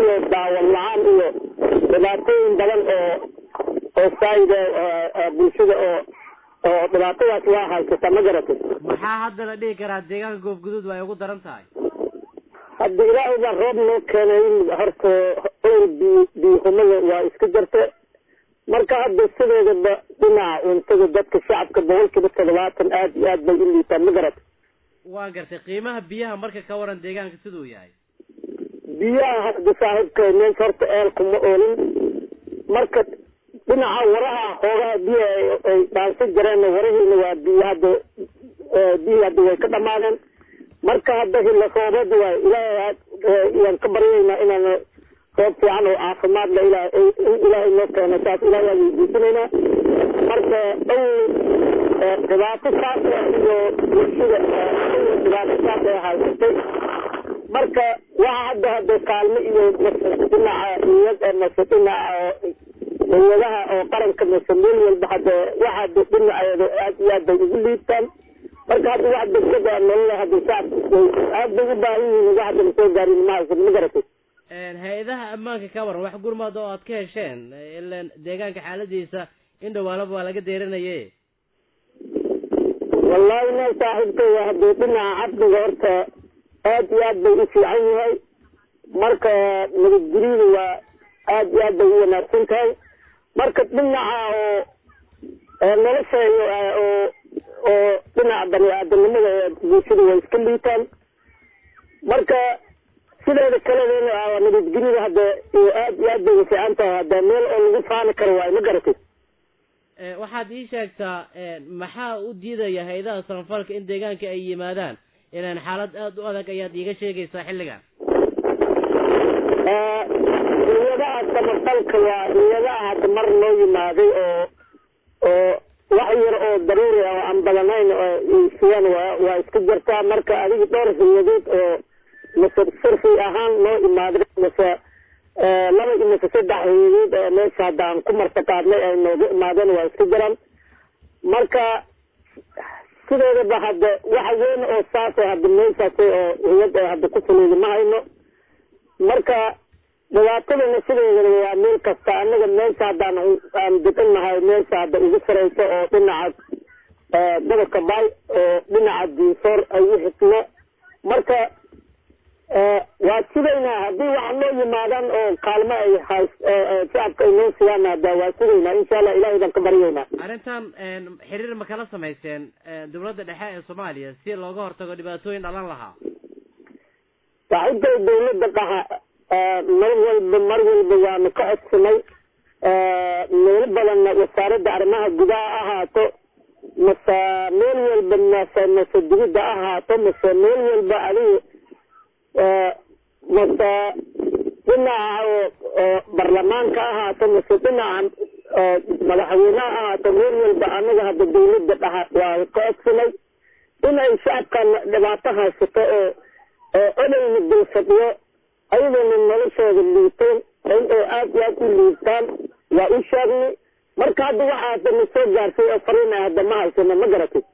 iyo daawan la-aan iyo dhibaatooyin badan oo oo saayida bulshada oo oo dhibaatadaas waa haysata ma garatay maxaa hadda la dhihi karaa deegaanka goobguduud waa ay ugu daran tahay hadda ilaahay baa roob noo keenay horta owr bi biyuhumada waa iska jirta marka hadda sideedaba dhinaca cuntada dadka shacabka boqolkiiba toddobaatan aad iyo aad bay u liitaan ma garat waa gartay qiimaha biyaha marka ka waran deegaanka siduu yahay biyaha hadda saaxiibka meesha horta eelkuma oolin marka dhinaca waraha hoogaha biyaha ay dhaansan jireen warahiina waa biyo hadda biyi hadda way ka dhamaadeen marka hadda hilla roobad waay ilaahay yaan ka baryaynaa inaan roob fiican oo caafimaad la ilaah in ilaahay noo keeno saas ilaahay aan weydiisanaynaa marka dhow dhibaato saas iyo bulshada dhibaato saas ay haysatay marka waxa hadda hadda kaalmo iyo dhinaca niyad mase dhinaca dawladaha oo qaranka mase meel walba hadda waxa hadda dhinaceeda aad iyo aad bay ugu liibtaan marka hadda wax degdeg a nolola hadda shacabka aad bay u baahan yihiin wax hadda lasoo gaarin ma haysan ma garatay hay-adaha ammaanka ka waran wax gurmad oo aad ka hesheen ilan deegaanka xaaladiisa in dhawaalaba waa laga deeranaye wallahi meel saaxiibkaya haddii dhinaca cabdiga horta aad iyo aad bay u fiican yahay marka nabadgelyada waa aad iyo aad bay u wanaagsan tahay marka dhinaca oo nolosheeyo oo oo dhinaca bani aadamnimada bulshada way iska liitaan marka sideeda kaledeena nabadgelyada hadda aad iyo aad bay u fiican tahay hadda meel oo lagu faani karo waay ma garatay waxaad ii sheegtaa maxaa u diidaya hay-adaha samafalka in deegaanka ay yimaadaan ilaan xaalad aada u adag ayaad iiga sheegaysaa xilligan riyadaha samafalka waa riyadaha hadda mar loo yimaaday oo oo wax yar oo daruuri ah oo aan badanayn siyan waa waa iska jirtaa marka adiga dhowr riyadood oo mase sirfi ahaan loo imaaday mase laba iyo mase saddex riyadood oo meesha hadda aan ku martaqaadnay ay nooga imaadeen waa iska jiraan marka sideedaba hadda waxa weyn oo saas hadda meeshaas oo riyad ee hadda ku fuliida ma hayno marka dhibaatadana sideedaba waa meel kasta anaga meesha haddaan aan degannahay meesha hadda ugu sarayso oo dhinaca gobolka baay oo dhinaca diisoor ay u xisno marka waa sidaynaa haddii waxa noo yimaadaan oo kaalmo ay hays shacabka ay noo siiyaan hadda waa sidaynaa insha allah ilahay baan ka baryaynaa arrintan xiriir ma kala samayseen dowladda dhexe ee soomaaliya si looga hortago dhibaatooyin dhalan lahaa saaxiibkay dawladda dhaha mar walba mar walba waanu ka codsanay meelo badanna wasaaradda arrimaha gudaha ahaato mase meel walba mase mase dibidda ahaato mase meel walba adiga mase dhinaca barlamaanka ahaato mase dhinaca madaxweyneha ahaato meel walba anaga hadda dawladda dhaha waa ka codsanay in ay shacabkan dhibaato haysato oo oo odayna dulfadhiyo ayadoona noloshooda liiteen in ay aad iyo aad u liibtaan waa u sheegnay marka hadda waxaa hadda na soo gaarsay oo fariin ah hadda ma haysano ma garatay